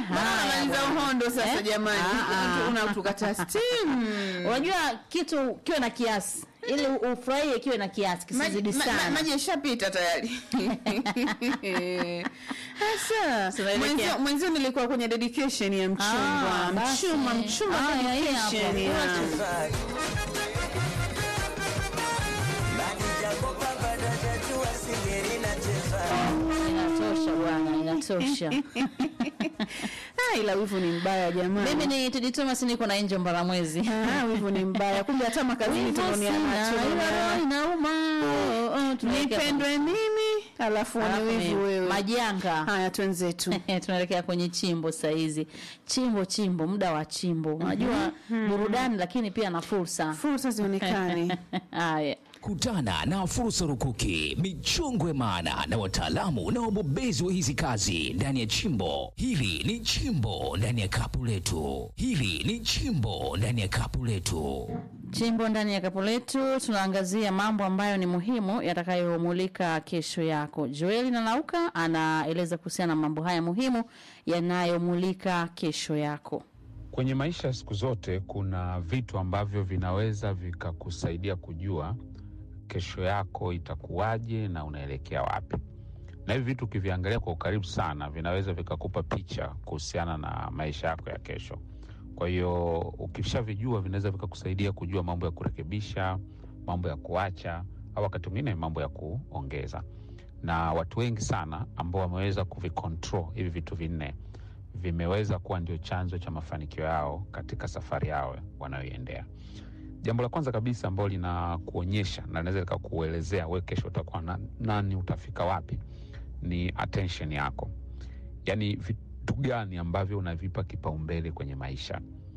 haya Maliza bwana. uhondo sasa Eh? jamani. Ah, ah. Unatukata steam. Unajua kitu kiwe na kiasi ili ufurahie kiwe na kiasi kisizidi Maji- ma- ma- sana. Maji yashapita tayari. Sasa Tunaelekea. mwenzio- mwenzio nilikuwa kwenye dedication ya mchumba. Ah, basi. Mchumba, mchumba Haya, hii hapo. dedication ya Inatosha bwana, inatosha. Ah, ila wivu ni mbaya jamani. Mimi ni Tedi Thomas niko na Angel Mbaramwezi. Ah, wivu ni mbaya. Kumbe hata makazini Wivu tunaonia sina, macho. ila roho inauma. Oh, oh, tunaelekea Nipendwe mimi alafu kwenye- ni Alafu wivu ni wewe. Majanga. Haya twenzetu. tunaelekea kwenye chimbo sahizi chimbo chimbo muda wa chimbo unajua burudani lakini pia na fursa Fursa zionekane. haya Kutana na fursa rukuki, michongwe maana na wataalamu na wabobezi wa hizi kazi ndani ya chimbo. Hili ni chimbo ndani ya kapu letu. Hili ni chimbo ndani ya kapu letu. chimbo ndani ya kapu letu tunaangazia mambo ambayo ni muhimu yatakayomulika kesho yako joeli nanauka anaeleza kuhusiana na mambo haya muhimu yanayomulika kesho yako Kwenye maisha ya siku zote kuna vitu ambavyo vinaweza vikakusaidia kujua kesho yako itakuwaje na unaelekea wapi, na hivi vitu ukiviangalia kwa ukaribu sana vinaweza vikakupa picha kuhusiana na maisha yako ya kesho. Kwa hiyo ukishavijua, vinaweza vikakusaidia kujua mambo ya kurekebisha, mambo ya kuacha, au wakati mwingine mambo ya kuongeza. Na watu wengi sana ambao wameweza kuvicontrol hivi vitu vinne vimeweza kuwa ndio chanzo cha mafanikio yao katika safari yao wanayoiendea. Jambo la kwanza kabisa ambalo linakuonyesha na linaweza likakuelezea we kesho utakuwa na, nani, utafika wapi, ni attention yako, yaani vitu gani ambavyo unavipa kipaumbele kwenye maisha.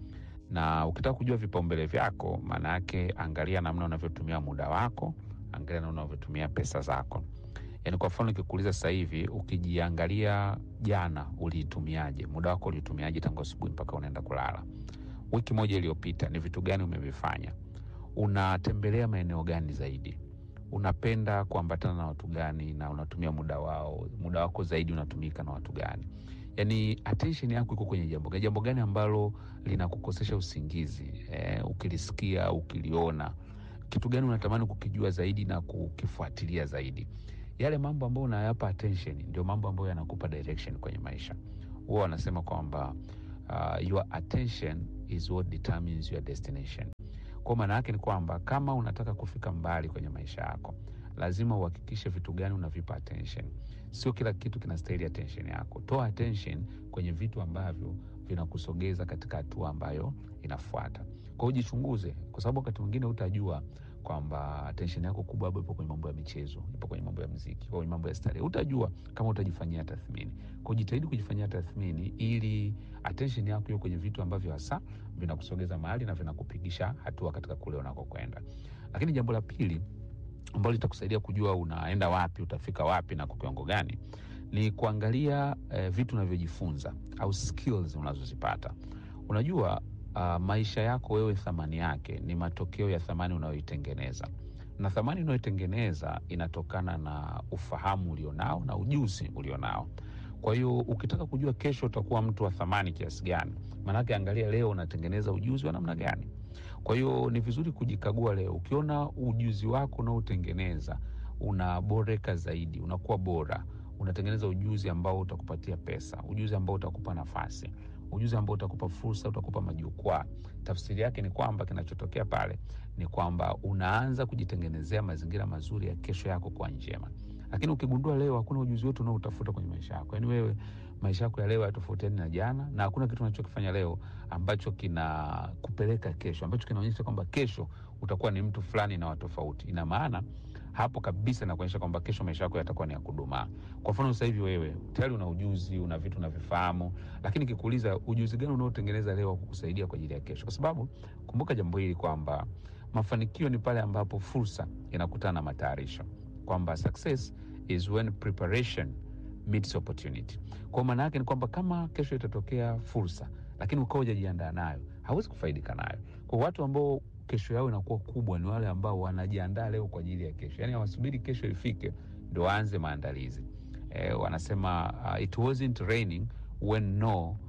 Na ukitaka kujua vipaumbele vyako, maana yake angalia namna unavyotumia muda wako, angalia namna unavyotumia pesa zako. Yaani kwa mfano nikikuuliza sasa hivi, ukijiangalia jana uliitumiaje, muda wako uliutumiaje tangu asubuhi mpaka unaenda kulala? Wiki moja iliyopita ni vitu gani umevifanya? Unatembelea maeneo gani zaidi? Unapenda kuambatana na watu gani, na unatumia muda wao muda wako zaidi unatumika na watu gani? Yaani attention yako iko kwenye jambo gani? Jambo gani ambalo linakukosesha usingizi? Eh, ukilisikia, ukiliona, kitu gani unatamani kukijua zaidi na kukifuatilia zaidi? Yale mambo ambayo unayapa attention ndio mambo ambayo yanakupa direction kwenye maisha. Huwa wanasema kwamba uh, your attention is what determines your destination. Kwa maana yake ni kwamba kama unataka kufika mbali kwenye maisha yako, lazima uhakikishe vitu gani unavipa attention. Sio kila kitu kinastahili attention yako. Toa attention kwenye vitu ambavyo vinakusogeza katika hatua ambayo inafuata. Kwa hiyo jichunguze, kwa sababu wakati mwingine utajua kwamba attention yako kubwa labda ipo kwenye mambo ya michezo, ipo kwenye mambo ya mziki, kwenye mambo ya starehe. Utajua kama utajifanyia tathmini. Kwa hiyo jitahidi kujifanyia tathmini ili attention yako iwe kwenye vitu ambavyo hasa vinakusogeza mahali na vinakupigisha hatua katika kule unakokwenda. Lakini jambo la pili ambalo litakusaidia kujua unaenda wapi, utafika wapi na kwa kiwango gani, ni kuangalia eh, vitu unavyojifunza au skills unazozipata. Unajua uh, maisha yako wewe, thamani yake ni matokeo ya thamani unayoitengeneza, na thamani unayoitengeneza inatokana na ufahamu ulionao na ujuzi ulionao. Kwa hiyo ukitaka kujua kesho utakuwa mtu wa thamani kiasi gani, maanake angalia leo unatengeneza ujuzi wa namna gani. Kwa hiyo ni vizuri kujikagua leo. Ukiona ujuzi wako unaotengeneza unaboreka zaidi, unakuwa bora, unatengeneza ujuzi ambao utakupatia pesa, ujuzi ambao utakupa nafasi, ujuzi ambao utakupa fursa, utakupa majukwaa. Tafsiri yake ni kwamba kinachotokea pale ni kwamba unaanza kujitengenezea mazingira mazuri ya kesho yako kuwa njema. Lakini ukigundua leo hakuna ujuzi wote unaoutafuta kwenye maisha yako, yaani wewe maisha yako ya leo hayatofautiani na jana, na hakuna kitu unachokifanya leo ambacho kinakupeleka kesho, ambacho kinaonyesha kwamba kesho utakuwa ni mtu fulani na watofauti. Ina maana hapo kabisa inakuonyesha kwamba kesho maisha yako yatakuwa ni ya kudumaa. Kwa mfano sasa hivi wewe tayari una ujuzi, una vitu unavifahamu, lakini kikuuliza ujuzi gani unaotengeneza leo wa kukusaidia kwa ajili ya kesho? Kwa sababu kumbuka jambo hili kwamba mafanikio ni pale ambapo fursa inakutana na matayarisho, kwamba success is when preparation meets opportunity. Kwa maana yake ni kwamba kama kesho itatokea fursa, lakini ukawa hujajiandaa nayo, hauwezi kufaidika nayo. Kwa watu ambao kesho yao inakuwa kubwa ni wale ambao wanajiandaa leo kwa ajili ya kesho, yaani hawasubiri kesho ifike ndo waanze maandalizi. Eh, wanasema uh, it wasn't raining when Noah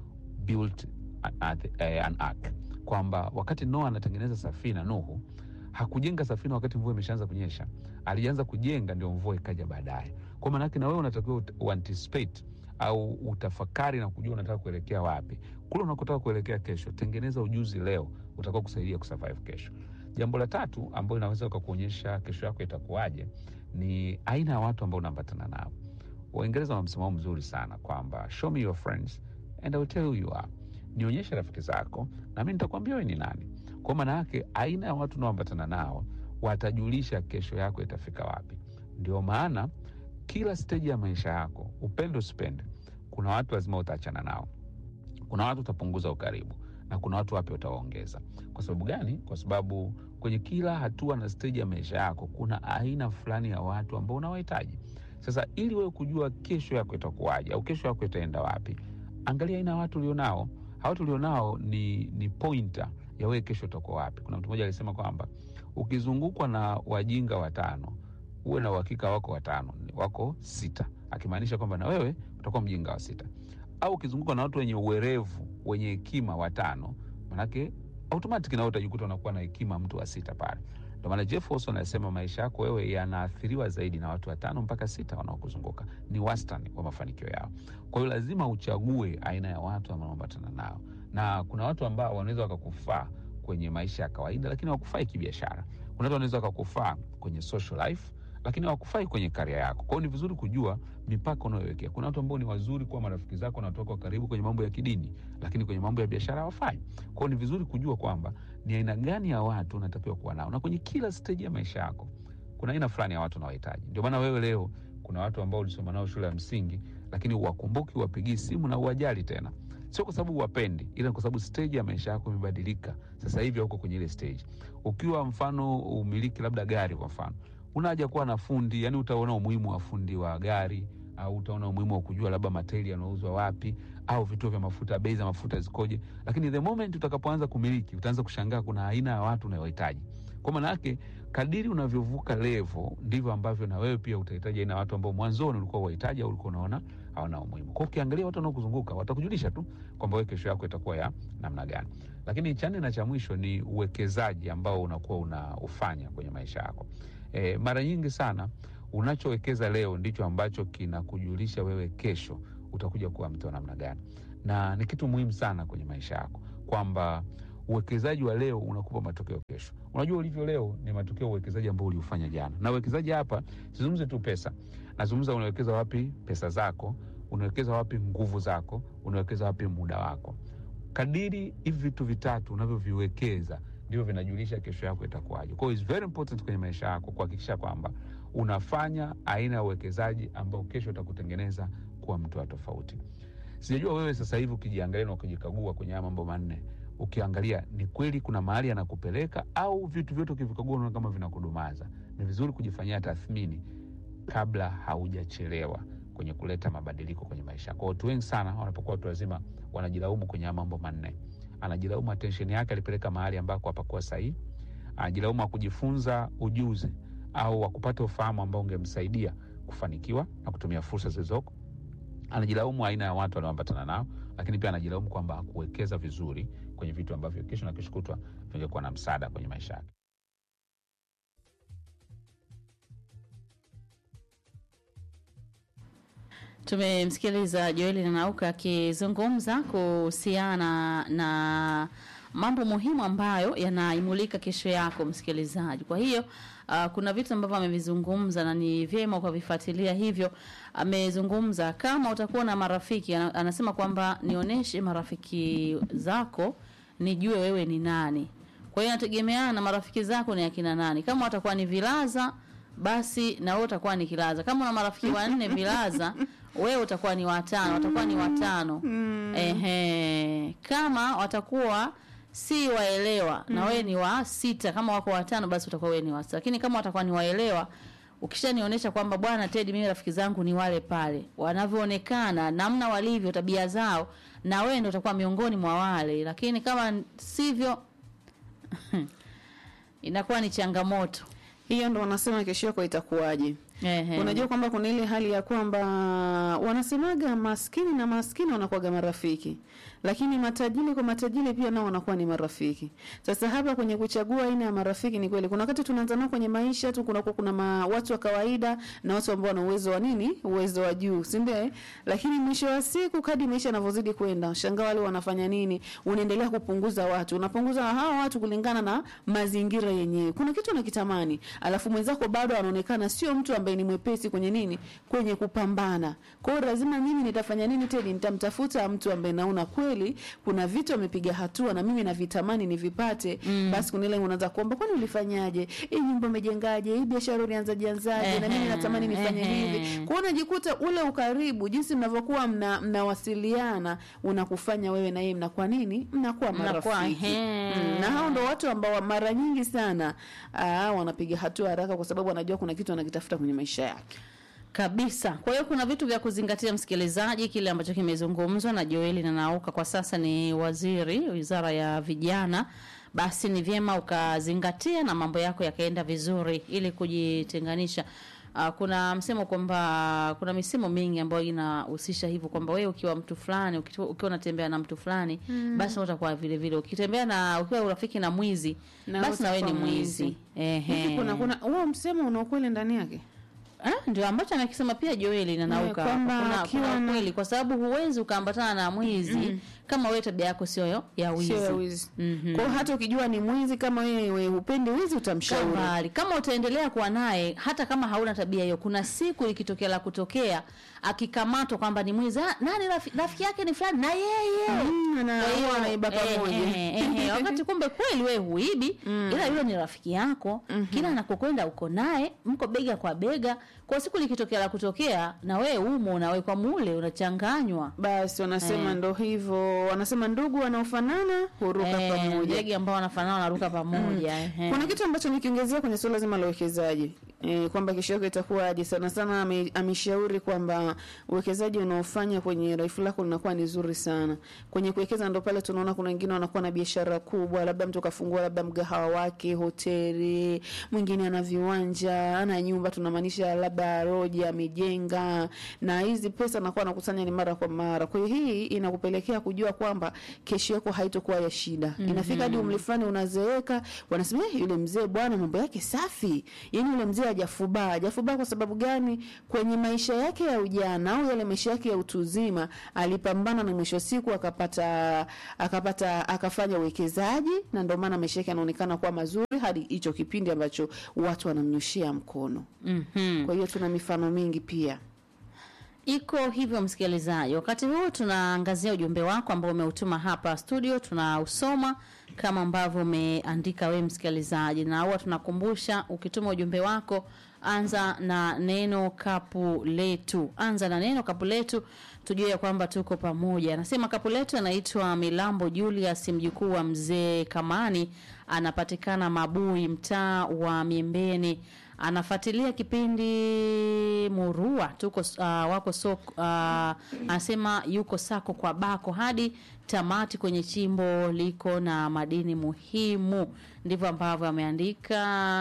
built a- a- eh, an ark kwamba wakati noa anatengeneza safina nuhu hakujenga safina wakati mvua imeshaanza kunyesha alianza kujenga ndio mvua ikaja baadaye kwa maanake na wewe unatakiwa ut- uanticipate au utafakari na kujua unataka kuelekea wapi kule unakotaka kuelekea kesho tengeneza ujuzi leo utakao kusaidia kusurvive kesho jambo la tatu ambalo inaweza ukakuonyesha kesho yako itakuwaje ni aina ya watu ambao unaambatana nao waingereza wana msimamo mzuri sana kwamba show me your friends and I will tell you who you are nionyeshe rafiki zako na mi nitakwambia wewe ni nani kwa maana yake aina ya watu unaoambatana nao watajulisha kesho yako itafika wapi ndio maana kila steji ya maisha yako upende usipende kuna watu lazima utaachana nao kuna watu utapunguza ukaribu na kuna watu wapya utawaongeza kwa sababu gani kwa sababu kwenye kila hatua na steji ya maisha yako kuna aina fulani ya watu ambao unawahitaji sasa ili wewe kujua kesho yako itakuwaje au kesho yako itaenda wapi angalia aina ya watu ulionao hawa watu ulionao ni, ni pointer ya wewe kesho utakuwa wapi kuna mtu mmoja alisema kwamba ukizungukwa na wajinga watano uwe na uhakika wako watano wako sita akimaanisha kwamba na wewe utakuwa mjinga wa sita au ukizungukwa na watu wenye uwerevu wenye hekima watano manake automatic nawe utajikuta unakuwa na hekima mtu wa sita pale ndio maana jeff Olson anasema maisha yako wewe yanaathiriwa zaidi na watu watano mpaka sita wanaokuzunguka ni wastani wa mafanikio yao kwa hiyo lazima uchague aina ya watu ambao unaambatana nao na kuna watu ambao wanaweza wakakufaa kwenye maisha ya kawaida lakini wakufai kibiashara kuna watu wanaweza wakakufaa kwenye social life lakini hawakufai kwenye karia yako kwao ni vizuri kujua mipaka unayowekea kuna watu ambao ni wazuri kuwa marafiki zako na watu wako wa karibu kwenye mambo ya kidini lakini kwenye mambo ya biashara hawafai kwao ni vizuri kujua kwamba ni aina gani ya watu unatakiwa kuwa nao na kwenye kila steji ya maisha yako kuna aina fulani ya watu unawahitaji ndio maana wewe leo kuna watu ambao ulisoma nao shule ya msingi lakini uwakumbuki uwapigii simu na uwajali tena sio kwa sababu uwapendi ila kwa sababu stage ya maisha yako imebadilika sasa hivi huko kwenye ile stage ukiwa mfano umiliki labda gari kwa mfano una haja kuwa na fundi yani utaona umuhimu wa fundi wa gari au utaona umuhimu wa kujua labda materi yanauzwa wapi au vituo vya mafuta bei za mafuta zikoje lakini the moment utakapoanza kumiliki utaanza kushangaa kuna aina ya watu unayohitaji kwa maana yake kadiri unavyovuka levo ndivyo ambavyo na wewe pia utahitaji aina ya watu ambao mwanzoni ulikuwa wahitaji au ulikuwa unaona hawana umuhimu kwao ukiangalia watu wanaokuzunguka watakujulisha tu kwamba wewe kesho yako itakuwa ya namna gani lakini cha nne na cha mwisho ni uwekezaji ambao unakuwa unaufanya kwenye maisha yako e, mara nyingi sana unachowekeza leo ndicho ambacho kinakujulisha wewe kesho utakuja kuwa mtu wa namna gani na ni kitu muhimu sana kwenye maisha yako kwamba uwekezaji wa leo unakupa matokeo kesho unajua ulivyo leo ni matokeo ya uwekezaji ambao uliufanya jana na uwekezaji hapa sizungumze tu pesa nazungumza unawekeza wapi pesa zako unawekeza wapi nguvu zako unawekeza wapi muda wako kadiri hivi vitu vitatu unavyoviwekeza ndivyo vinajulisha kesho yako itakuwaje kwao is very important kwenye maisha yako kuhakikisha kwamba unafanya aina ya uwekezaji ambao kesho utakutengeneza kuwa mtu wa tofauti sijajua wewe sasa hivi ukijiangalia na ukijikagua kwenye haya mambo manne ukiangalia ni kweli kuna mahali anakupeleka au vitu vyote ukivikagua unaona kama vinakudumaza ni vizuri kujifanyia tathmini kabla haujachelewa kwenye kuleta mabadiliko kwenye maisha yako watu wengi sana wanapokuwa watu wazima wanajilaumu kwenye haya mambo manne anajilaumu attention yake alipeleka mahali ambako hapakuwa sahihi anajilaumu akujifunza ujuzi au wakupata ufahamu ambao ungemsaidia kufanikiwa na kutumia fursa zilizoko anajilaumu aina ya watu anaoambatana nao lakini pia anajilaumu kwamba hakuwekeza vizuri kwenye vitu ambavyo kesho na kesho kutwa vingekuwa na msaada kwenye maisha yake Tumemsikiliza Joeli Nanauka akizungumza kuhusiana na mambo muhimu ambayo yanaimulika kesho yako msikilizaji. Kwa hiyo uh, kuna vitu ambavyo amevizungumza na ni vyema ukavifuatilia. Hivyo amezungumza kama utakuwa na marafiki, ana- anasema kwamba nionyeshe marafiki zako nijue wewe ni nani. Kwa hiyo inategemeana na marafiki zako ni akina nani. Kama watakuwa ni vilaza, basi na wewe utakuwa ni kilaza. Kama una marafiki wanne vilaza, wewe utakuwa ni watano, watakuwa ni watano. Ehe, kama watakuwa si waelewa na wewe ni wa sita, kama wako watano, basi utakuwa wewe ni wa sita. Lakini kama watakuwa ni waelewa, ukishanionyesha kwamba bwana Teddy, mimi rafiki zangu ni wale pale wanavyoonekana, namna walivyo, tabia zao, na wewe ndio utakuwa miongoni mwa wale. Lakini kama sivyo, inakuwa ni changamoto. hiyo ndo wanasema kesho yako itakuwaje Ehe. Unajua kwamba kuna ile hali ya kwamba wanasemaga maskini na maskini wanakuwaga marafiki, lakini matajiri kwa matajiri pia nao wanakuwa ni marafiki. Sasa hapa kwenye kuchagua aina ya marafiki, ni kweli kuna wakati tunaanza nao kwenye maisha tu, kuna kuna ma, watu wa kawaida na watu ambao wana uwezo wa nini, uwezo wa juu, si ndio? eh? Lakini mwisho wa siku, kadri maisha yanavyozidi kwenda, shangaa wale wanafanya nini, unaendelea kupunguza watu, unapunguza hawa watu kulingana na mazingira yenyewe. Kuna kitu unakitamani, alafu mwenzako bado anaonekana sio mtu ambaye ni mwepesi kwenye nini, kwenye kupambana. Kwa hiyo lazima mimi nitafanya nini tena? Nitamtafuta mtu ambaye naona kweli kuna vitu amepiga hatua na mimi navitamani nivipate. Basi kuna ile unaanza kuomba, kwani ulifanyaje? Hii nyumba umejengaje? Hii biashara ulianzaje anzaje? Na mimi Ehe, natamani nifanye ehe. hivi. Kwa hiyo unajikuta ule ukaribu, jinsi mnavyokuwa mna, mnawasiliana unakufanya wewe na yeye mnakuwa nini, mnakuwa Mnakuwa, marafiki ehe. mm, na hao ndo watu ambao mara nyingi sana aa, wanapiga hatua haraka, kwa sababu wanajua kuna kitu anakitafuta kwenye maisha yake. kabisa. Kwa hiyo kuna vitu vya kuzingatia, msikilizaji, kile ambacho kimezungumzwa na Joeli na Nauka, kwa sasa ni waziri wizara ya vijana, basi ni vyema ukazingatia na mambo yako yakaenda vizuri ili kujitenganisha. Uh, kuna msemo kwamba kuna misemo mingi ambayo inahusisha hivyo kwamba wewe ukiwa mtu fulani ukiwa ukiwa unatembea na mtu fulani basi utakuwa vile vile ukitembea na ukiwa urafiki na mwizi Na basi na wewe ni utakuwa mwizi Hivi ehe kuna kuna huo msemo una ukweli ndani yake? Ah, ndio ambacho anakisema pia Joeli na Nauka. kwamba Kuna, akiwa kuna na- kweli kwa sababu huwezi ukaambatana na mwizi kama wewe tabia yako sio ya wizi. Sio ya wizi. Mhm. Kwa hiyo hata ukijua ni mwizi, kama wewe hupendi wizi, Kaa utamshauri. mbali. Kama utaendelea kuwa naye hata kama hauna tabia hiyo, kuna siku ikitokea la kutokea akikamatwa kwamba ni mwizi, ah, nani rafi- rafiki yake ni fulani na yeye Mm, na Kwa hiyo, huwa wanaiba eh, pamoja. eh, eh, eh, wakati kumbe kweli wewe huibi ila yule ni rafiki yako kila anakokwenda uko naye mko bega kwa bega kwa siku likitokea la kutokea na wewe umo unawekwa mule unachanganywa Basi wanasema Eh. ndo hivyo, wanasema ndugu wanaofanana huruka Eh, pamoja. ndege ambao wanafanana wanaruka pamoja ehe. Kuna kitu ambacho nikiongezea kwenye suala zima la uwekezaji e, kwamba kesho yako itakuwaje. Sana sana ame- ameshauri kwamba uwekezaji unaofanya kwenye raifu lako linakuwa ni zuri sana. Kwenye kuwekeza ndo pale tunaona kuna wengine wanakuwa na biashara kubwa, labda mtu kafungua labda mgahawa wake, hoteli, mwingine ana viwanja, ana nyumba, tunamaanisha labda roji amejenga, na hizi pesa anakuwa anakusanya ni mara kwa mara. Kwa hiyo hii inakupelekea kujua kwamba kesho yako haitokuwa ya shida. Inafika hadi umri fulani unazeeka, wanasema eh, yule mzee bwana mambo yake safi. Yaani yule mzee hajafubaa. Hajafubaa kwa sababu gani? Kwenye maisha yake ya ujana au yale maisha yake ya utu uzima alipambana na mwisho wa siku akapata akapata akafanya uwekezaji na ndio maana maisha yake yanaonekana kuwa mazuri hadi hicho kipindi ambacho watu wanamnyoshia mkono. Mhm. Kwa hiyo tuna mifano mingi pia. Iko hivyo msikilizaji, wakati huu tunaangazia ujumbe wako ambao umeutuma hapa studio, tunausoma kama ambavyo umeandika wewe msikilizaji, na huwa tunakumbusha ukituma ujumbe wako, anza na neno kapu letu, anza na neno kapu letu, tujue ya kwamba tuko pamoja. Anasema kapu letu anaitwa Milambo Julius, mjukuu wa mzee Kamani, anapatikana Mabui, mtaa wa Miembeni anafuatilia kipindi Murua tuko uh, wako soko uh, anasema yuko sako kwa bako hadi tamati kwenye chimbo liko na madini muhimu. Ndivyo ambavyo ameandika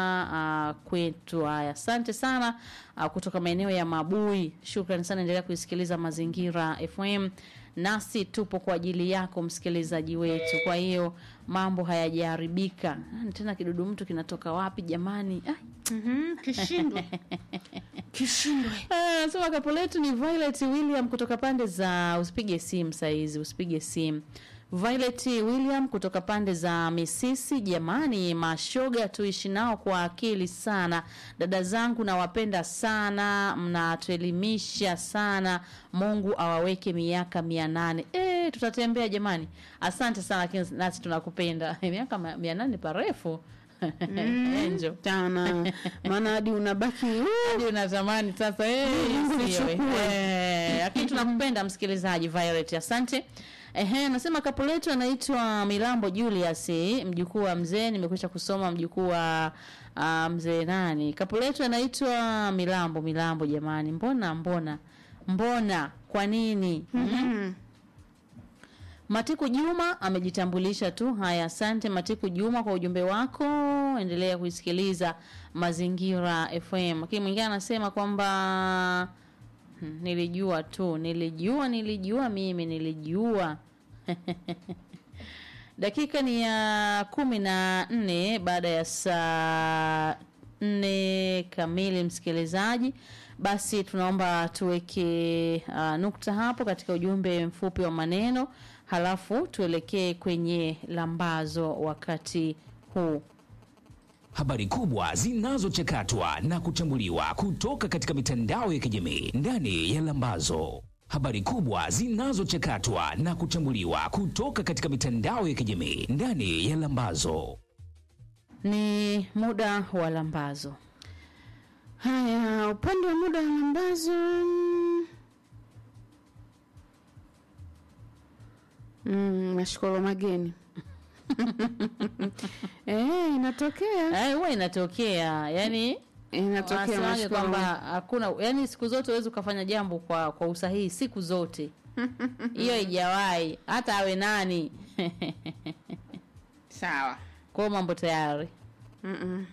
uh, kwetu. Haya, asante sana uh, kutoka maeneo ya Mabui. Shukrani sana, endelea kuisikiliza Mazingira FM nasi tupo kwa ajili yako msikilizaji wetu. Kwa hiyo mambo hayajaharibika. Ah, Tena kidudu mtu kinatoka wapi jamani? Ah, Kishindwe. Kishindwe. Ah, Anasema kapo letu ni Violet William kutoka pande za usipige simu saizi, usipige simu. Violet William kutoka pande za Misisi. Jamani, mashoga tuishi nao kwa akili sana. Dada zangu nawapenda sana, mnatuelimisha sana. Mungu awaweke miaka mia nane. E, tutatembea jamani. Asante sana, lakini nasi tunakupenda. miaka ma- mia nane parefu Angel. Tana. Maana hadi unabaki Hadi unatamani sasa eh, Mungu isiwe. nichukue. Eh, lakini tunakupenda msikilizaji Violet, asante. Ehe, nasema kapu letu anaitwa Milambo Julius, eh, mjukuu wa mzee. Nimekwisha kusoma mjukuu wa uh, mzee nani. Kapu letu anaitwa Milambo. Milambo jamani, mbona mbona mbona, kwa nini? Mm. Matiku Juma amejitambulisha tu. Haya, asante Matiku Juma kwa ujumbe wako. tano. Endelea kuisikiliza Mazingira FM. Lakini mwingine anasema kwamba hmm, nilijua tu, nilijua, nilijua mimi nilijua Dakika ni ya kumi na nne baada ya saa nne kamili, msikilizaji. Basi tunaomba tuweke uh, nukta hapo katika ujumbe mfupi wa maneno, halafu tuelekee kwenye lambazo wakati huu. Habari kubwa zinazochakatwa na kuchambuliwa kutoka katika mitandao ya kijamii ndani ya Lambazo. Habari kubwa zinazochakatwa na kuchambuliwa kutoka katika mitandao ya kijamii ndani ya Lambazo. Ni muda wa lambazo. Haya, upande wa muda wa lambazo mm, mm, mashkolo mageni eh, inatokea Eh, huwa inatokea yani inatokea Wanasemaje mashkolo kwamba hakuna yani, siku zote huwezi ukafanya jambo kwa kwa usahihi siku zote, hiyo haijawahi hata awe nani. sawa. Kwa hiyo mambo tayari Mm-mm.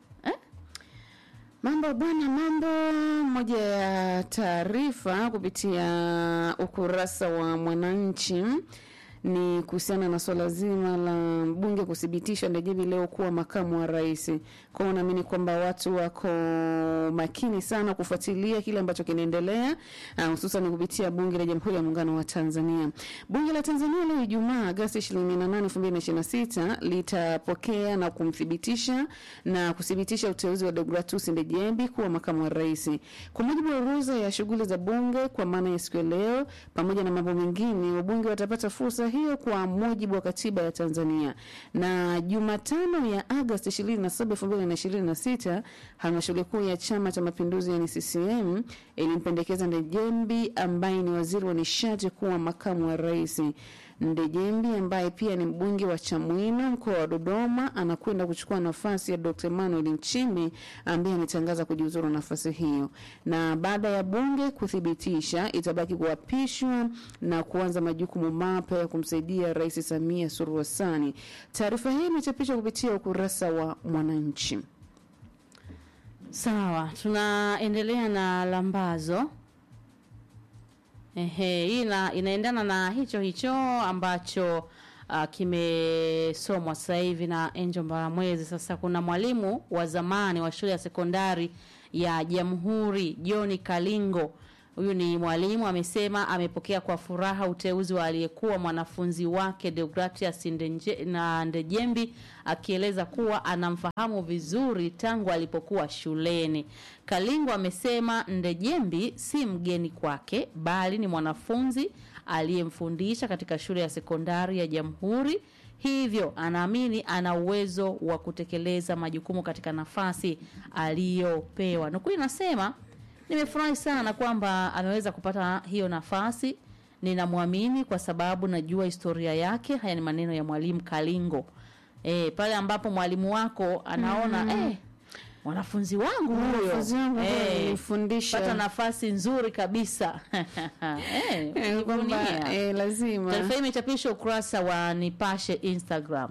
Mambo bwana, mambo. Moja ya taarifa kupitia ukurasa wa Mwananchi ni kuhusiana na swala zima la mbunge kuthibitisha Ndejemi leo kuwa makamu wa rais. Kwa hiyo naamini kwamba watu wako makini sana kufuatilia kile ambacho kinaendelea, ah, hususan kupitia bunge la Jamhuri ya Muungano wa Tanzania. Bunge la Tanzania leo Ijumaa Agosti 28, 2026 litapokea na kumthibitisha na kuthibitisha uteuzi wa Deogratus Ndejembi kuwa makamu wa rais. Kwa mujibu wa orodha ya shughuli za bunge kwa maana ya siku ya leo, pamoja na mambo mengine, wabunge watapata fursa hiyo kwa mujibu wa katiba ya Tanzania. Na Jumatano ya Agosti 27, 2026 halmashauri kuu ya Chama cha Mapinduzi yani CCM ilimpendekeza Ndejembi ambaye ni waziri wa nishati kuwa makamu wa rais. Ndejembi ambaye pia ni mbunge wa Chamwino mkoa wa Dodoma anakwenda kuchukua nafasi ya Dr. Emmanuel Nchimbi ambaye ametangaza kujiuzuru nafasi hiyo, na baada ya bunge kuthibitisha, itabaki kuapishwa na kuanza majukumu mapya ya kumsaidia Rais Samia Suluhu Hassan. Taarifa hii imechapishwa kupitia ukurasa wa Mwananchi. sawa. Tunaendelea na lambazo. Ehe, hii ina, inaendana na hicho hicho ambacho uh, kimesomwa sasa hivi na Angel Mbaramwezi. Sasa kuna mwalimu wa zamani wa shule ya sekondari ya Jamhuri John Kalingo. Huyu ni mwalimu amesema amepokea kwa furaha uteuzi wa aliyekuwa mwanafunzi wake Deogratias Ndenje- na Ndejembi akieleza kuwa anamfahamu vizuri tangu alipokuwa shuleni. Kalingo amesema Ndejembi si mgeni kwake bali ni mwanafunzi aliyemfundisha katika shule ya sekondari ya Jamhuri hivyo anaamini ana uwezo wa kutekeleza majukumu katika nafasi aliyopewa. Nukuu inasema nimefurahi sana kwamba ameweza kupata hiyo nafasi. Ninamwamini kwa sababu najua historia yake. Haya ni maneno ya mwalimu Kalingo. E, pale ambapo mwalimu wako anaona eh, mwanafunzi wangu huyo Mwanafunzi wangu huyo eh, alinifundisha. pata nafasi nzuri kabisa eh, Eh, kwamba kujivunia. eh, lazima Taarifa hii imechapishwa ukurasa wa Nipashe Instagram.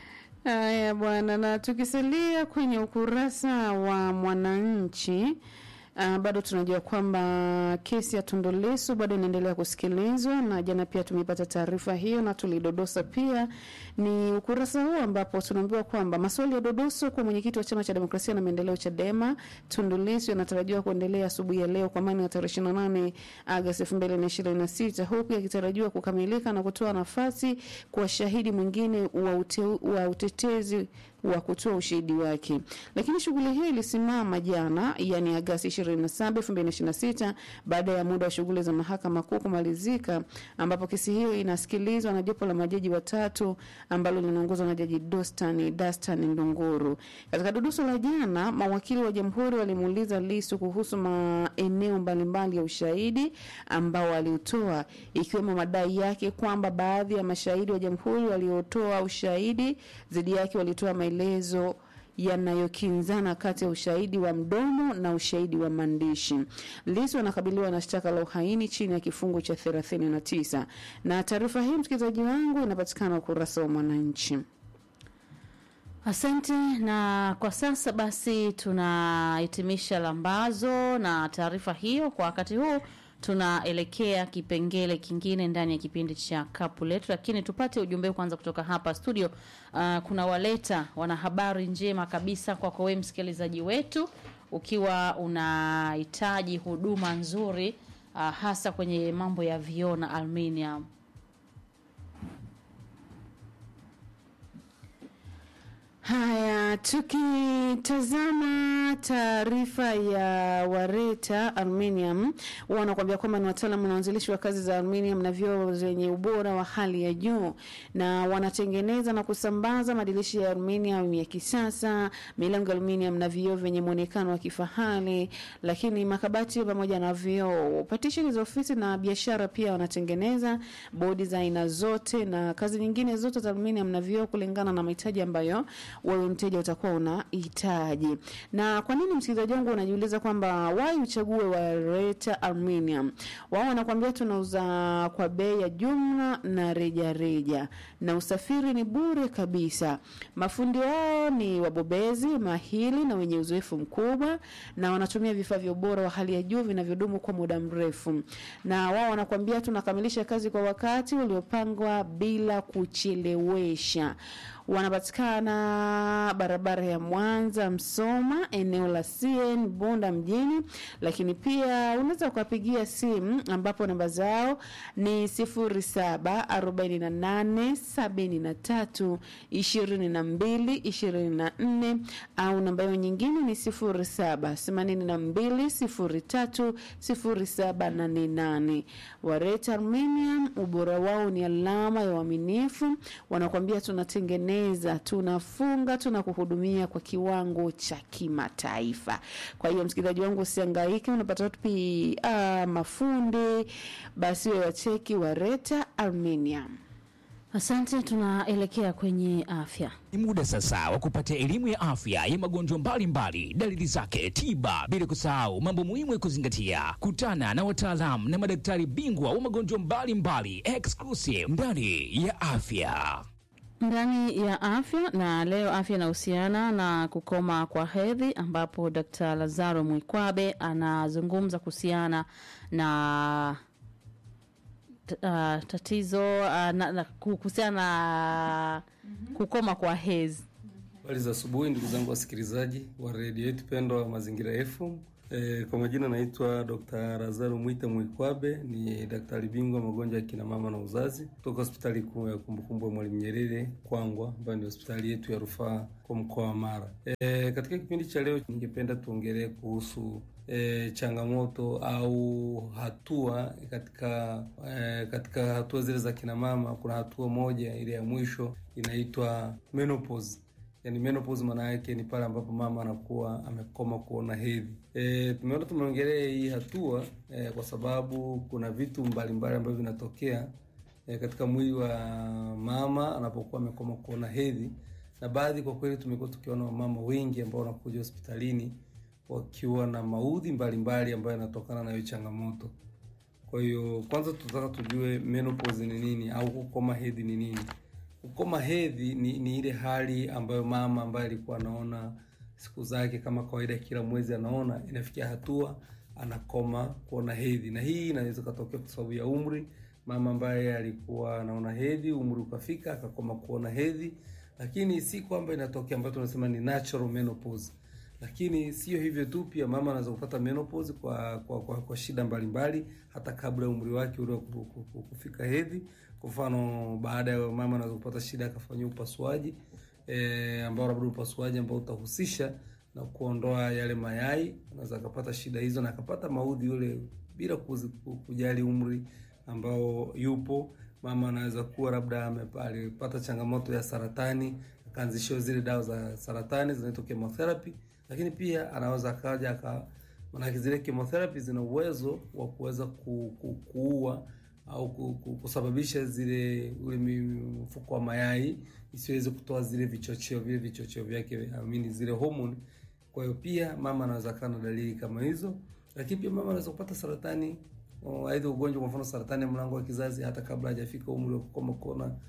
Haya bwana, na tukisalia kwenye ukurasa wa Mwananchi Uh, bado tunajua kwamba kesi ya Tundu Lissu bado inaendelea kusikilizwa, na jana pia tumepata taarifa hiyo na tulidodosa pia. Ni ukurasa huu ambapo tunaambiwa kwamba maswali ya dodoso kwa mwenyekiti wa chama cha demokrasia na maendeleo Chadema Tundu Lissu yanatarajiwa kuendelea asubuhi ya leo kwa maana ya tarehe 28 Agosti 2026 huku yakitarajiwa kukamilika na kutoa nafasi kwa shahidi mwingine wa, ute, wa utetezi wa kutoa ushahidi wake. Lakini shughuli hiyo ilisimama jana, yani Agasti 27, 2026 baada ya muda wa shughuli za mahakama kuu kumalizika, ambapo kesi hiyo inasikilizwa na jopo la majaji watatu ambalo linaongozwa na Jaji Dostan Dastan Ndunguru. Katika duduso la jana, mawakili wa jamhuri walimuuliza Lissu kuhusu maeneo mbalimbali ya ushahidi ambao aliutoa, ikiwemo madai yake kwamba baadhi ya mashahidi wa jamhuri waliotoa ushahidi dhidi yake walitoa maelezo yanayokinzana kati ya ushahidi wa mdomo na ushahidi wa maandishi. Lissu anakabiliwa na shtaka la uhaini chini ya kifungu cha 39 na taarifa hii, msikilizaji wangu, inapatikana ukurasa wa Mwananchi. Asante. Na kwa sasa basi tunahitimisha lambazo na taarifa hiyo. Kwa wakati huu tunaelekea kipengele kingine ndani ya kipindi cha kapu letu, lakini tupate ujumbe kwanza kutoka hapa studio. Uh, kuna waleta wana habari njema kabisa kwako wewe msikilizaji wetu, ukiwa unahitaji huduma nzuri uh, hasa kwenye mambo ya vioo na aluminium. Haya, tukitazama taarifa ya Wareta Aluminium, wanakuambia kwamba ni wataalamu na wanzilishi wa kazi za aluminium na vioo zenye ubora wa hali ya juu, na wanatengeneza na kusambaza madirisha ya aluminium ya kisasa, milango ya aluminium na vioo vyenye muonekano wa kifahari, lakini makabati pamoja na vioo, patisheni za ofisi na biashara. Pia wanatengeneza bodi za aina zote na kazi nyingine zote za aluminium na vioo kulingana na mahitaji ambayo wewe mteja utakuwa unahitaji. Na kwa nini msikilizaji wangu unajiuliza kwamba why uchague Wareta Aluminium? Wao wanakuambia tunauza kwa bei ya jumla na reja reja, na usafiri ni bure kabisa. Mafundi wao ni wabobezi mahili na wenye uzoefu mkubwa, na wanatumia vifaa vya ubora wa hali ya juu vinavyodumu kwa muda mrefu. Na wao wanakuambia tunakamilisha kazi kwa wakati uliopangwa bila kuchelewesha wanapatikana barabara ya Mwanza Msoma, eneo la CN Bunda mjini, lakini pia unaweza kuwapigia simu ambapo namba zao ni 0748732224 au namba hiyo nyingine ni 0782030788. Wareta Aluminium, ubora wao ni alama ya uaminifu. Wanakuambia tunatengeneza, tunafunga, tunakuhudumia kwa kiwango cha kimataifa. Kwa hiyo msikilizaji wangu, usihangaike, unapata wapi uh, mafundi, basi wewe wacheki Wareta Aluminium. Asante, tunaelekea kwenye afya. Ni muda sasa wa kupata elimu ya afya ya magonjwa mbalimbali, dalili zake, tiba, bila kusahau mambo muhimu ya kuzingatia. Kutana na wataalamu na madaktari bingwa wa magonjwa mbalimbali, exclusive ndani ya afya. ndani ya afya na leo afya inahusiana na kukoma kwa hedhi ambapo Dkt. Lazaro Mwikwabe anazungumza kuhusiana na t- uh, tatizo uh, na, na, kuhusiana na kukoma kwa hedhi. Habari za asubuhi ndugu zangu wasikilizaji wa redio yetu pendwa wa Mazingira FM. E, kwa majina naitwa Dr. Lazaro Mwita Mwikwabe, ni daktari bingwa magonjwa ya kina mama na uzazi kutoka hospitali kuu ya kumbukumbu ya Mwalimu Nyerere Kwangwa, ambayo ni hospitali yetu ya rufaa kwa mkoa wa Mara. E, katika kipindi cha leo ningependa tuongelee kuhusu e, changamoto au hatua katika e, katika hatua zile za kina mama. Kuna hatua moja ile ya mwisho inaitwa menopause. Yani menopause maana yake ni pale ambapo mama anakuwa amekoma kuona hedhi. E, tumeona tumeongelea hii hatua e, kwa sababu kuna vitu mbalimbali ambavyo vinatokea e, katika mwili wa mama anapokuwa amekoma kuona hedhi, na baadhi kwa kweli tumekuwa tukiona wamama wengi ambao wanakuja hospitalini wakiwa na maudhi mbalimbali ambayo yanatokana na hiyo changamoto. Kwa hiyo kwanza tunataka tujue menopause ni nini au kukoma hedhi ni nini. Kukoma hedhi ni, ni ile hali ambayo mama ambaye alikuwa anaona siku zake kama kawaida kila mwezi anaona, inafikia hatua anakoma kuona hedhi, na hii inaweza katokea kwa sababu ya umri. Mama ambaye alikuwa anaona hedhi, umri ukafika akakoma kuona hedhi, lakini si kwamba inatokea ambayo tunasema ni natural menopause. Lakini sio hivyo tu, pia mama anaweza kupata menopause kwa kwa, kwa, kwa shida mbalimbali hata kabla ya umri wake ule wa ku- ku- ku- kufika hedhi. Kwa mfano, baada ya mama anaweza kupata shida akafanyia upasuaji e, ambao labda upasuaji ambao utahusisha na kuondoa yale mayai, anaweza akapata shida hizo na akapata maudhi yule bila kuzi- ku- kujali umri ambao yupo. Mama anaweza kuwa labda amepa- alipata changamoto ya saratani akaanzishiwa zile dawa za saratani zinaitwa chemotherapy, lakini pia anaweza akaja aka maanake zile chemotherapy zina uwezo wa kuweza ku, ku, kuua au ku, ku, kusababisha zile ule mi- mfuko wa mayai isiweze kutoa zile vichocheo vile vichocheo vyake amini zile homoni. Kwa hiyo pia mama anaweza kuwa na dalili kama hizo, lakini pia mama anaweza kupata saratani o, aidha ugonjwa kwa mfano saratani ya mlango wa kizazi hata kabla hajafika umri wa kukoma kuona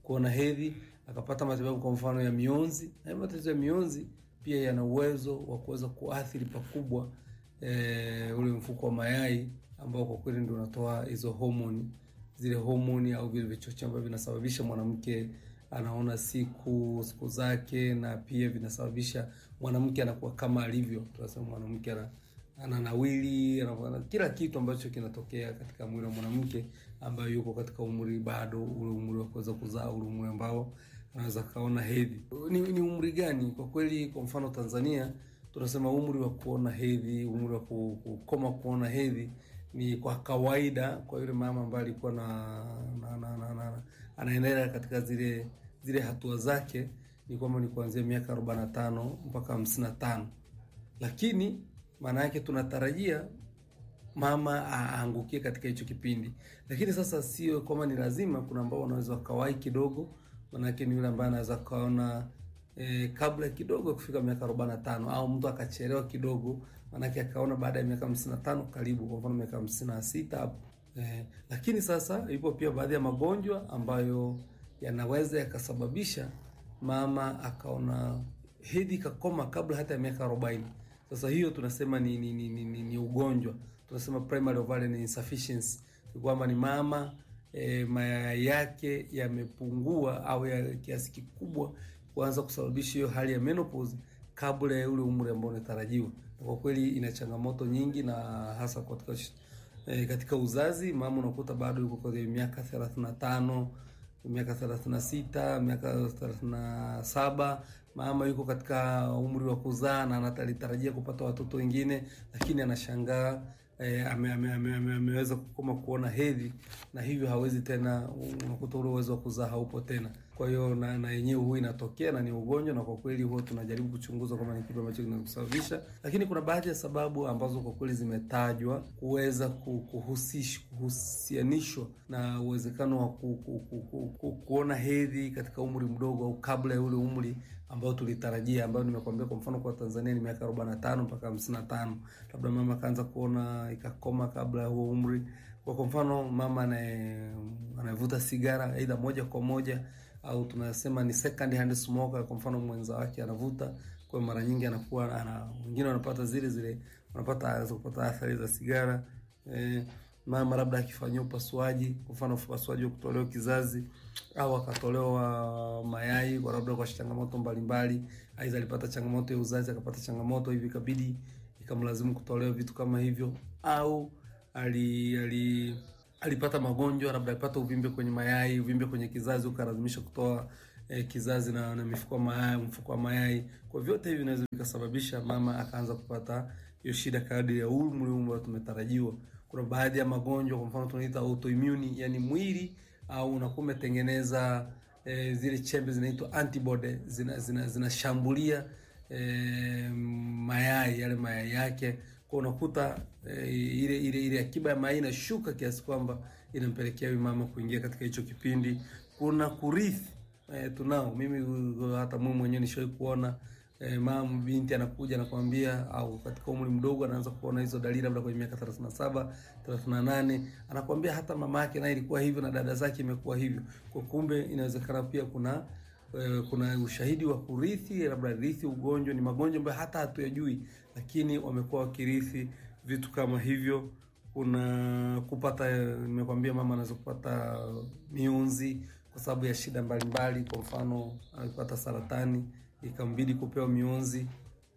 kuona hedhi, akapata matibabu kwa mfano ya mionzi. Na matatizo ya mionzi pia yana uwezo wa kuweza kuathiri pakubwa e, ule mfuko wa mayai ambao kwa kweli ndio unatoa hizo homoni, zile homoni au vile vichocheo ambavyo vinasababisha mwanamke anaona siku siku zake, na pia vinasababisha mwanamke anakuwa kama alivyo. Tunasema mwanamke ana ananawili ana kila kitu ambacho kinatokea katika mwili wa mwanamke ambayo yuko katika umri bado ule umri wa kuweza kuzaa, ule umri ambao anaweza kaona hedhi. Ni, ni umri gani? Kwa kweli, kwa mfano Tanzania tunasema umri wa kuona hedhi, umri wa kukoma kuona hedhi ni kwa kawaida kwa yule mama ambaye alikuwa na, na, na, na, na anaendelea katika zile zile hatua zake ni kwamba ni kuanzia miaka 45 mpaka 55, lakini maana yake tunatarajia mama aangukie katika hicho kipindi, lakini sasa sio kwamba ni lazima. Kuna ambao wanaweza wakawahi kidogo, maanake ni yule ambaye anaweza kaona e, kabla kidogo kufika miaka 45 au mtu akachelewa kidogo, maanake akaona baada ya miaka 55 karibu, kwa mfano miaka 56 hapo e, lakini sasa ipo pia baadhi ya magonjwa ambayo yanaweza yakasababisha mama akaona hedhi kakoma kabla hata ya miaka 40. Sasa hiyo tunasema ni ni, ni, ni, ni ugonjwa tunasema primary ovarian insufficiency, kwamba ni mama e, mayai yake yamepungua au ya kiasi kikubwa kuanza kusababisha hiyo hali ya menopause kabla ya ule umri ambao unatarajiwa. Kwa kweli ina changamoto nyingi, na hasa katika e, katika uzazi, mama unakuta bado yuko kwenye miaka 35 miaka 36 miaka 37, mama yuko katika umri wa kuzaa na anatarajiia kupata watoto wengine, lakini anashangaa E, ame, ame, ame, ame, ameweza kukoma kuona hedhi na hivyo hawezi tena, unakuta ule uwezo wa kuzaa haupo tena. Kwa hiyo na na yenyewe huwa inatokea na ni ugonjwa, na kwa kweli huwa tunajaribu kuchunguza kama ni kitu ambacho kinasababisha, lakini kuna baadhi ya sababu ambazo kwa kweli zimetajwa kuweza kuhusish, kuhusianishwa na uwezekano wa ku, ku, ku, ku, ku, kuona hedhi katika umri mdogo au kabla ya ule umri ambao tulitarajia, ambayo nimekuambia kwa mfano kwa Tanzania ni miaka 45 mpaka 55, labda mama akaanza kuona ikakoma kabla ya huo umri. Kwa kwa mfano mama anayevuta sigara aidha moja kwa moja au tunasema ni second hand smoker, kwa mfano mwenza wake anavuta, kwa mara nyingi anakuwa ana wengine wanapata zile zile wanapata anaweza kupata athari za sigara eh, mama labda akifanyia upasuaji, kwa mfano upasuaji wa kutolewa kizazi au akatolewa mayai kwa labda kwa changamoto mbalimbali, aidha alipata changamoto ya uzazi akapata changamoto hivi ikabidi ikamlazimu kutolewa vitu kama hivyo, au ali, ali alipata magonjwa labda alipata uvimbe kwenye mayai, uvimbe kwenye kizazi ukalazimisha kutoa eh, kizazi na, na mifuko ya mayai, mfuko wa mayai. Kwa vyote hivi vinaweza vikasababisha mama akaanza kupata hiyo shida kadri ya umri ambao tumetarajiwa. Kuna baadhi ya magonjwa kwa mfano tunaita autoimmune, yani mwili au unakuwa umetengeneza e, zile chembe zinaitwa antibody zinashambulia zina, zina e, mayai yale mayai yake, kwa unakuta e, ile ile ile akiba ya mayai inashuka kiasi kwamba inampelekea huyu mama kuingia katika hicho kipindi. Kuna kurithi e, tunao mimi hata mimi mwenyewe nishawahi kuona E, mama binti anakuja anakwambia, au katika umri mdogo anaanza kuona hizo dalili, labda kwenye miaka 37 38, anakwambia hata mama yake naye ilikuwa hivyo na dada zake imekuwa hivyo. Kwa kumbe inawezekana pia kuna e, kuna ushahidi wa kurithi, labda rithi ugonjwa. Ni magonjwa ambayo hata hatuyajui, lakini wamekuwa wakirithi vitu kama hivyo. Kuna kupata, nimekwambia mama anaweza kupata mionzi kwa sababu ya shida mbalimbali, kwa mfano alipata saratani ikambidi kupewa mionzi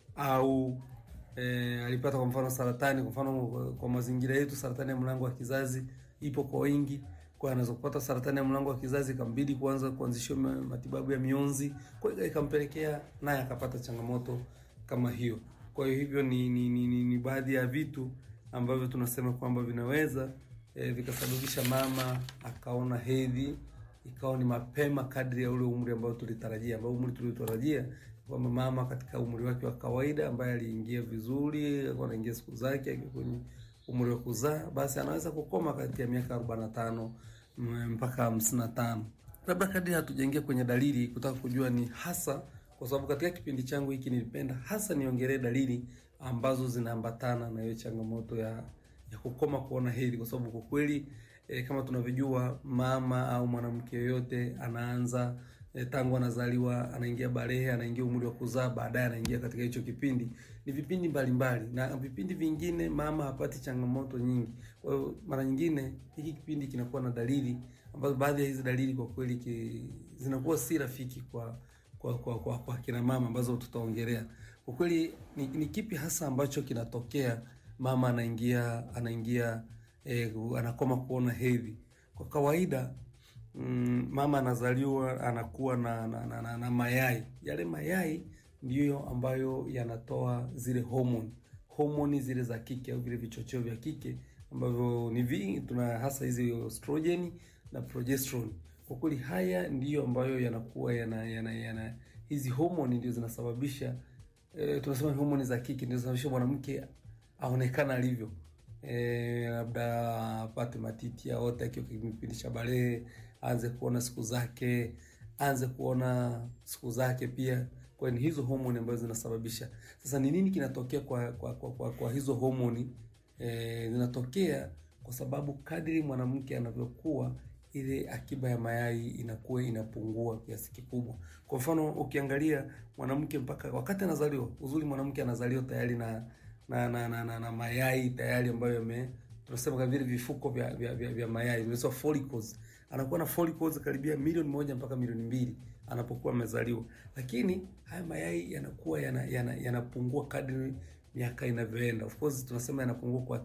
au e, alipata kwa mfano saratani. Kwa mfano kwa mazingira yetu, saratani ya mlango wa kizazi ipo kwa wingi, kwa anaweza kupata saratani ya mlango wa kizazi ikambidi kuanza kuanzishwa matibabu ya mionzi, kwa hiyo ikampelekea naye akapata changamoto kama hiyo. Kwa hiyo hivyo ni, ni, ni, ni, ni baadhi ya vitu ambavyo tunasema kwamba vinaweza e, vikasababisha mama akaona hedhi ikawa ni mapema kadri ya ule umri ambao tulitarajia, ambao umri tuliotarajia kwamba mama katika umri wake wa kawaida ambaye aliingia vizuri, alikuwa anaingia siku zake kwenye umri wa kuzaa, basi anaweza kukoma kati ya miaka 45 mpaka 55. Labda kadri hatujaingia kwenye dalili kutaka kujua ni hasa, kwa sababu katika kipindi changu hiki nilipenda hasa niongelee dalili ambazo zinaambatana na hiyo changamoto ya ya kukoma kuona hedhi, kwa sababu kwa kweli e, kama tunavyojua mama au mwanamke yoyote anaanza e, tangu anazaliwa anaingia balehe, anaingia umri wa kuzaa, baadaye anaingia katika hicho kipindi. Ni vipindi mbalimbali, na vipindi vingine mama hapati changamoto nyingi. Kwa hiyo mara nyingine hiki kipindi kinakuwa na dalili ambazo, baadhi ya hizi dalili kwa kweli ki, zinakuwa si rafiki kwa kwa kwa, kwa, kwa kina mama ambazo tutaongelea. Kwa kweli ni, ni kipi hasa ambacho kinatokea mama anaingia anaingia eh, anakoma kuona hedhi? Kwa kawaida mm, mama anazaliwa anakuwa na, na, na, na, na mayai. Yale mayai ndiyo ambayo yanatoa zile homoni homoni zile za kike au vile vichocheo vya kike ambavyo ni vingi, tuna hasa hizi estrogen na progesterone. Kwa kweli haya ndiyo ambayo yanakuwa yana, yana, yana hizi homoni ndio zinasababisha e, tunasema homoni za kike ndio zinasababisha mwanamke aonekana alivyo e, labda apate matiti aote akiwa kipindi cha balehe, aanze kuona siku zake, aanze kuona siku zake pia. Kwa hiyo hizo homoni ambazo zinasababisha. Sasa ni nini kinatokea kwa kwa, kwa, kwa, kwa hizo homoni e, zinatokea kwa sababu kadri mwanamke anavyokuwa ile akiba ya mayai inakuwa inapungua kiasi kikubwa. Kwa mfano ukiangalia mwanamke mpaka wakati anazaliwa, uzuri mwanamke anazaliwa tayari na na na, na, na, na mayai tayari ambayo yame tunasema kama vile vifuko vya vya, vya, vya mayai vinaitwa follicles. Anakuwa na follicles karibia milioni moja mpaka milioni mbili anapokuwa amezaliwa, lakini haya mayai yanakuwa yanapungua yana, yana kadri miaka inavyoenda. Of course tunasema yanapungua kwa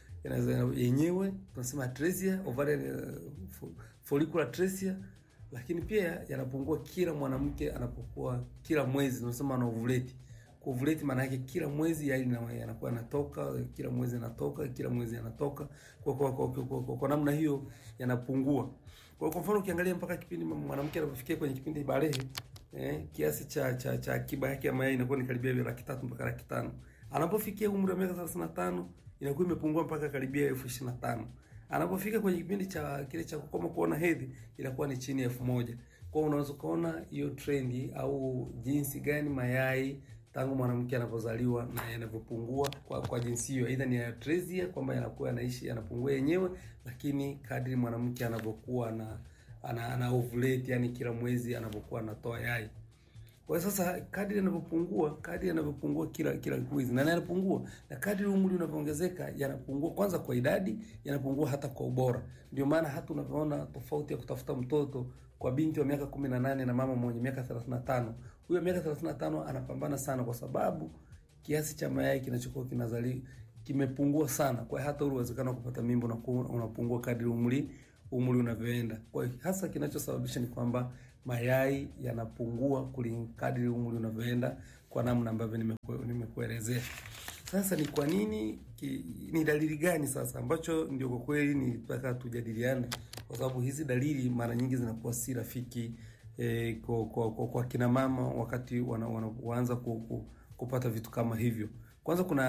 yenyewe tunasema atresia ovarian follicular atresia, lakini pia yanapungua kila mwanamke anapokuwa kila mwezi, tunasema ana ovulate. Ovulate maana yake kila mwezi yai yanakuwa yanatoka, kila mwezi yanatoka, kila mwezi yanatoka. Kwa kwa, kwa, kwa, kwa, kwa, kwa namna hiyo yanapungua. Kwa kwa mfano ukiangalia mpaka kipindi mwanamke anapofikia kwenye kipindi balehe eh, kiasi cha cha cha akiba yake ya mayai inakuwa ni karibia laki tatu mpaka laki tano. Anapofikia umri wa miaka thelathini na tano inakuwa imepungua mpaka karibia elfu ishirini na tano. Anapofika kwenye kipindi cha kile cha kukoma kuona hedhi inakuwa ni chini ya elfu moja. Kwa hiyo unaweza kuona hiyo trendi au jinsi gani mayai tangu mwanamke anapozaliwa na yanavyopungua kwa kwa jinsi hiyo, aidha ni atresia kwamba yanakuwa yanaishi yanapungua yenyewe, lakini kadri mwanamke anavyokuwa na ana, ana ovulate, yani kila mwezi anavyokuwa anatoa yai kwa sasa kadri yanavyopungua kadri yanavyopungua kila kila mwezi na yanapungua, na kadri umri unavyoongezeka yanapungua, kwanza kwa idadi, yanapungua hata kwa ubora. Ndio maana hata unavyoona tofauti ya kutafuta mtoto kwa binti wa miaka 18 na mama mwenye miaka 35. Huyo miaka 35 anapambana sana, kwa sababu kiasi cha mayai kinachokuwa kinazali kimepungua sana. Kwa hiyo hata ule uwezekano wa kupata mimba unapungua kadri umri umri unavyoenda. Kwa hiyo hasa kinachosababisha ni kwamba mayai yanapungua kulingana kadri umri unavyoenda, kwa namna ambavyo nimekuelezea. Sasa ni kwa nini ki, ni dalili gani sasa ambacho ndio kwa kweli nilitaka tujadiliane, kwa sababu hizi dalili mara nyingi zinakuwa si rafiki eh, kwa, kwa, kwa, kwa kina mama wakati wanaanza ku, ku, kupata vitu kama hivyo. Kwanza kuna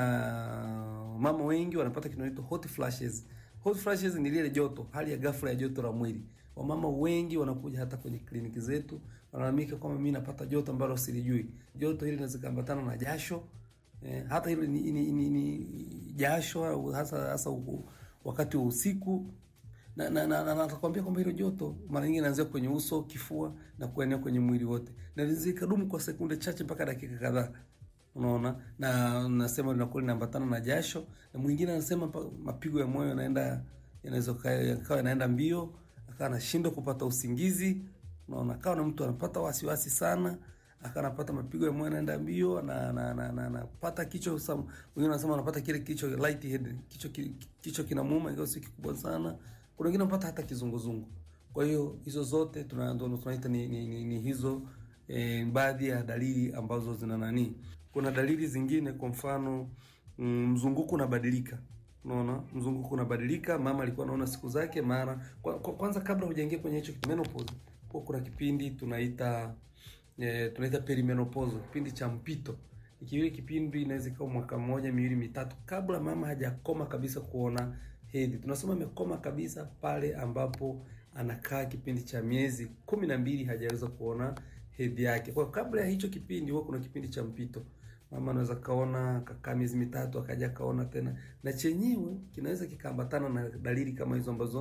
mama wengi wanapata kinaitwa hot flashes. Hot flashes ni lile joto, hali ya ghafla ya joto la mwili. Wamama wengi wanakuja hata kwenye kliniki zetu wanalalamika kwamba mimi napata joto ambalo silijui. Joto hili linaweza kuambatana na jasho eh, hata hilo ni, ni, ni, ni jasho au hasa hasa uku, wakati wa usiku na na na natakwambia kwamba hilo joto mara nyingi inaanzia kwenye uso, kifua na kuenea kwenye mwili wote, na linaweza ikadumu kwa sekunde chache mpaka dakika kadhaa. Unaona, na nasema linakuwa linaambatana na jasho, na mwingine anasema mapigo ya moyo yanaenda yanaweza yakawa yanaenda mbio akawa anashindwa kupata usingizi. Unaona, akawa na mtu anapata wasiwasi sana, akawa anapata mapigo ya moyo yanaenda mbio na na na na anapata kichwa. Wengine wanasema anapata kile kichwa light head, kichwa kichwa kinamuuma ingawa si kikubwa sana. Kuna wengine wanapata hata kizunguzungu. Kwa hiyo hizo zote tunaanza tunaita ni, ni, ni, ni hizo eh, baadhi ya dalili ambazo zina nani. Kuna dalili zingine, kwa mfano mzunguko unabadilika Unaona, mzunguko unabadilika. Mama alikuwa anaona siku zake mara kwa, kwa, kwanza kabla hujaingia kwenye hicho menopause, kwa kuna kipindi tunaita e, tunaita perimenopause, kipindi cha mpito. Ikiwa kipindi inaweza ikawa mwaka mmoja, miwili, mitatu kabla mama hajakoma kabisa kuona hedhi. Tunasema amekoma kabisa pale ambapo anakaa kipindi cha miezi kumi na mbili hajaweza kuona hedhi yake. Kwa kabla ya hicho kipindi huwa kuna kipindi cha mpito mama anaweza kaona kakaa miezi mitatu akaja kaona tena, na chenyewe kinaweza kikaambatana na dalili kama hizo ambazo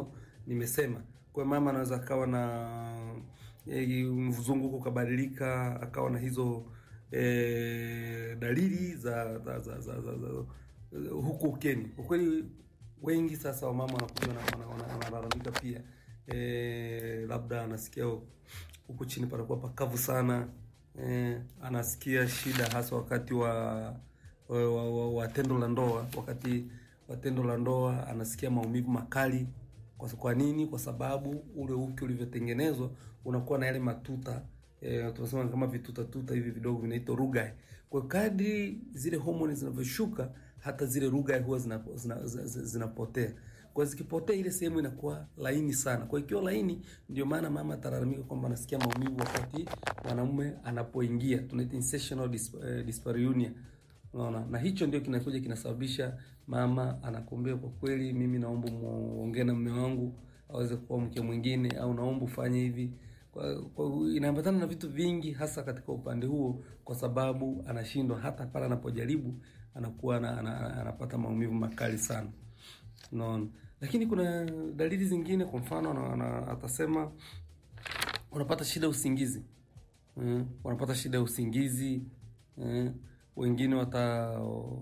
nimesema. Kwa hiyo mama anaweza akawa na e, mzunguko ukabadilika, akawa na hizo e, dalili za za, za, za, za, za huku ukeni. Kwa kweli wengi sasa wamama wanakuja wana- wana- wana- wanalalamika pia e, labda anasikia huku chini panakuwa pakavu sana e, anasikia shida hasa wakati wa wa, wa, wa, wa tendo la ndoa. Wakati wa tendo la ndoa anasikia maumivu makali. Kwa, kwa nini? Kwa sababu ule uke ulivyotengenezwa unakuwa na yale matuta e, tunasema kama vituta tuta hivi vidogo vinaitwa rugae. Kwa hiyo kadri zile homoni zinavyoshuka hata zile rugae huwa zinapotea zina, zina, zina zinapotea. kwa hiyo zikipotea ile sehemu inakuwa laini sana. Kwa hiyo ikiwa laini, ndio maana mama atalalamika kwamba anasikia maumivu wakati mwanamume anapoingia, tunaita insertional dis, eh, dyspareunia. Unaona, na hicho ndio kinakuja kinasababisha mama anakuambia, kwa kweli mimi naomba muongee na mume wangu aweze kuwa mke mwingine, au naomba ufanye hivi. Kwa, kwa inaambatana na vitu vingi, hasa katika upande huo, kwa sababu anashindwa hata pale anapojaribu anakuwa ana, ana, anapata maumivu makali sana. Unaona, lakini kuna dalili zingine, kwa mfano ana, ana, atasema unapata shida ya usingizi mm, wanapata shida ya usingizi mm, wengine wata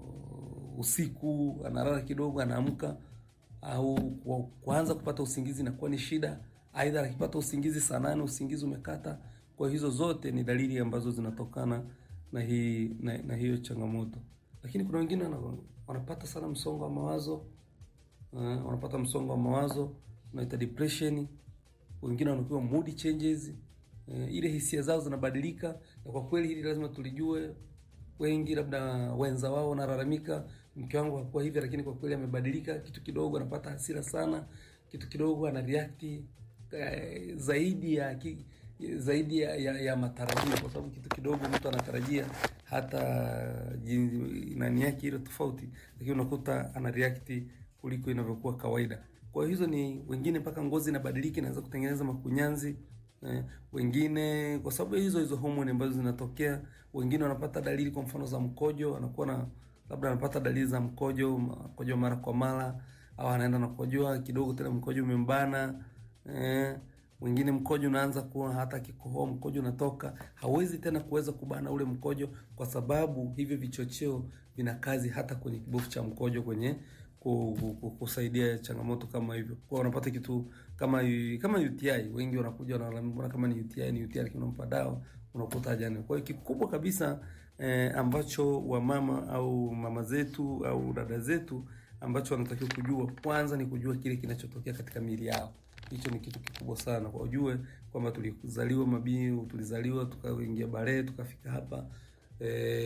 usiku analala kidogo, anaamka au kwa- kuanza kupata usingizi inakuwa ni shida. Aidha akipata usingizi saa nane usingizi umekata. Kwa hizo zote ni dalili ambazo zinatokana na hii na, na hiyo changamoto. Lakini kuna wengine wana- wanapata sana msongo wa mawazo uh, wanapata msongo wa mawazo unaita depression. Wengine wanakuwa mood changes uh, ile hisia zao zinabadilika, na kwa kweli hili lazima tulijue. Wengi labda wenza wao wanalalamika, mke wangu hakuwa hivi, lakini kwa kweli amebadilika. Kitu kidogo anapata hasira sana, kitu kidogo ana react eh, zaidi ya ki, zaidi ya, ya, ya matarajio, kwa sababu kitu kidogo mtu anatarajia hata jinsi nani yake ile tofauti, lakini unakuta ana react kuliko inavyokuwa kawaida. Kwa hiyo hizo ni wengine, mpaka ngozi inabadilika, inaweza kutengeneza makunyanzi eh, wengine kwa sababu ya hizo hizo homoni ambazo zinatokea. Wengine wanapata dalili kwa mfano za mkojo, anakuwa na labda anapata dalili za mkojo, mkojo mara kwa mara, au anaenda na kukojoa kidogo, tena mkojo umembana eh, wengine mkojo unaanza kuwa hata kikohoa mkojo unatoka, hawezi tena kuweza kubana ule mkojo, kwa sababu hivyo vichocheo vina kazi hata kwenye kibofu cha mkojo kwenye ku- ku- ku- kusaidia changamoto kama hivyo. Kwa wanapata kitu kama kama UTI, wengi wanakuja wanalalamika kama ni UTI, ni UTI, lakini unampa dawa unakuta hajani. Kwa hiyo kikubwa kabisa eh, ambacho wamama au mama zetu au dada zetu ambacho wanatakiwa kujua kwanza ni kujua kile kinachotokea katika miili yao. Hicho ni kitu kikubwa sana, kwa ujue kwamba tulizaliwa mabii, tulizaliwa tukaingia balee tukafika hapa eh,